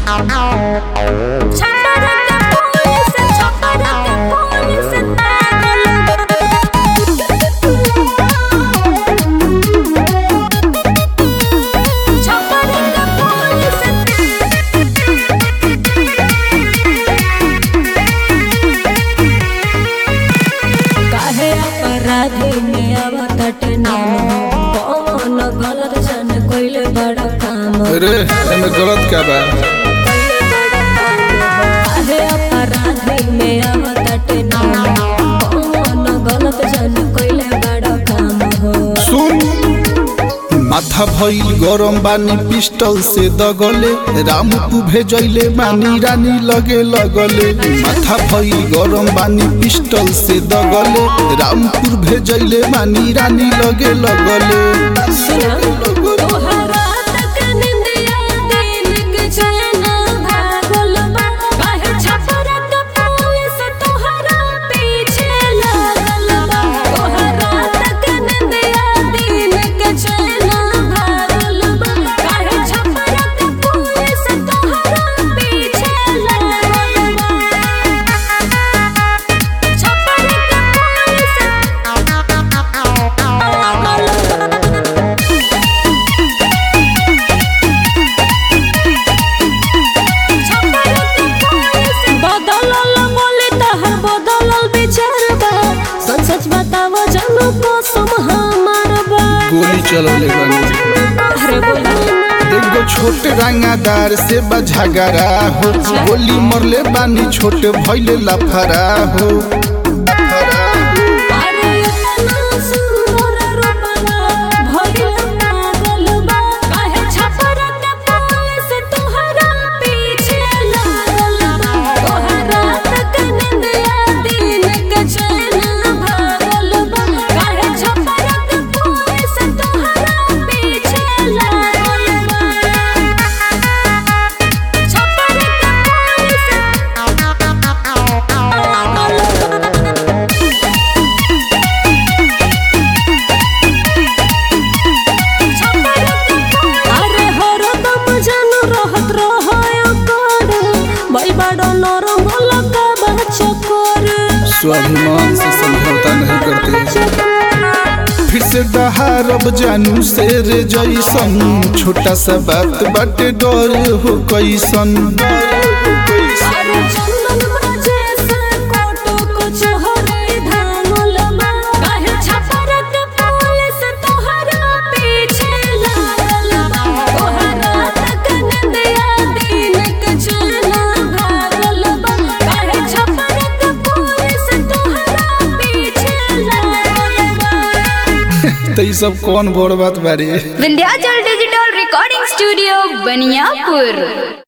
काहे अपराधी में आवत नाम कौन गलत जन कोइले बड़ा काम अरे एमे गलत क्या बा काहे अपराधी में आवत नाम कौन गलत जन कोइले बड़ा काम हो सुन माथा भइल गरम बानी पिस्टल से दगले रामपु भेजैले मानी रानी लगे लगले माथा भइल गरम बानी पिस्टल से दगले रामपुर भेजैले मानी रानी लगे लगले सुना तोहरा तक निंदिया दिल के चैन भागल बा काहे छपरा के पुलिस तोहरा पीछे लागल बा तोहरा तक निंदिया दिल के चैन भागल बा काहे छपरा के पुलिस तोहरा पीछे लागल बा छपरा के पुलिस बदलल बोले तहर बदलल विचार बा सच सच बतावो जानो कसम हमार बा गोली चलले बानी अरे बोला एगो छोट रंगादार से बझगरा हो गोली मरले बानी छोट भइले लफरा हो लफरा हो। अरे इतना सुंदर रूपला भइल पागल बा काहे छपरा के पुलिस तोहरा पीछे लागल बा तोहरा तक निंदिया दिल के चैन भागल बा काहे छपरा के पुलिस तोहरा पीछे लागल बा छपरा के पुलिस अरे हरदम जानू रहत रहयो कर भाई बड़ा नरम लगा बच्चा कर स्वाभिमान से समझौता नहीं करते फिर से डहारब जानू से रे जैसन छोटा सा बात बाटे डर हो कैसन अरे चंदन बजे से कोटो को चोहरे धामल बा काहे छपरा के पुलिस तोहरा पीछे लागल बा तोहरा तक निंदिया दिन के चैन भागल बा काहे छपरा के पुलिस तोहरा पीछे लागल बा तो ये सब कौन बड़ बात बारे Vindhyachal digital recording studio Baniyapur